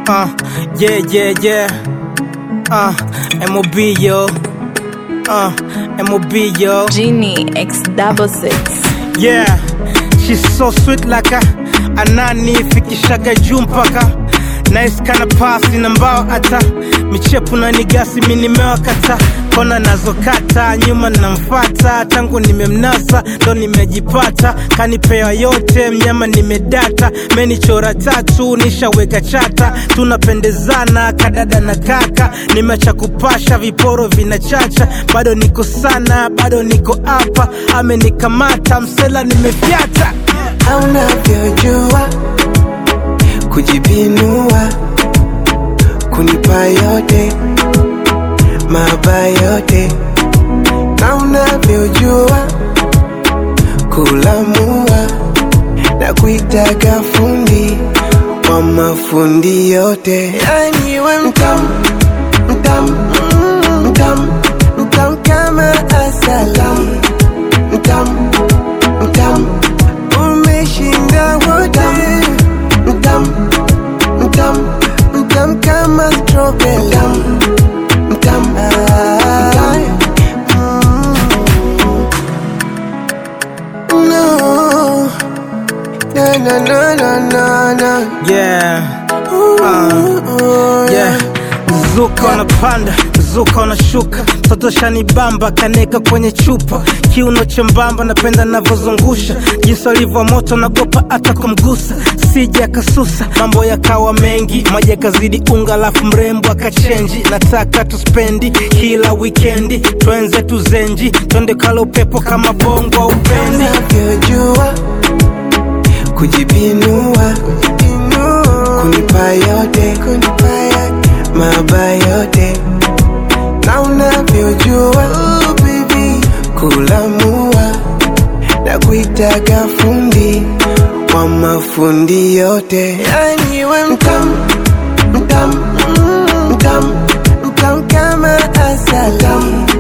Uh, yeah, yeah, yeah. Uh, MOB, yo. Uh, MOB, yo. Genie X double six. Yeah, she's so sweet like a anani fikishaga juu mpaka nice kana pasi na mbao hata michepu na nigasi minimewakata kona nazokata nyuma namfata tangu nimemnasa ndo nimejipata kanipewa yote mnyama nimedata menichora tatu nishaweka chata tunapendezana kadada na kaka nimeacha kupasha viporo vinachacha bado niko sana bado niko hapa amenikamata msela nimefyata unavyojua kujipinua kunipa yote maba yote na unavyojua kulamua na kuitaga fundi wa mafundi yote yani we mtam mtam mm, mtam mtam kama asali mtam mtam umeshinda wote mtam mtam mtam kama strawberry mtam mtam ah, mm. no na na na na na na yeah. Ooh, yeah. Zuka unapanda zuka unashuka mtoto shanibamba kaneka kwenye chupa kiuno chembamba napenda navyozungusha jinsi alivyo moto nagopa hata kumgusa sija akasusa mambo yakawa mengi maji yakazidi unga alafu mrembo akachenji nataka tuspendi kila wikendi twenze tuzenji twende kala upepo kama bongo au pendi unavyojua kujipinua kunipa yote maba yote na unavyojua kulamua na kuitaga fundi wa mafundi yote yani we mtam mtam mm, mtam mtam kama asali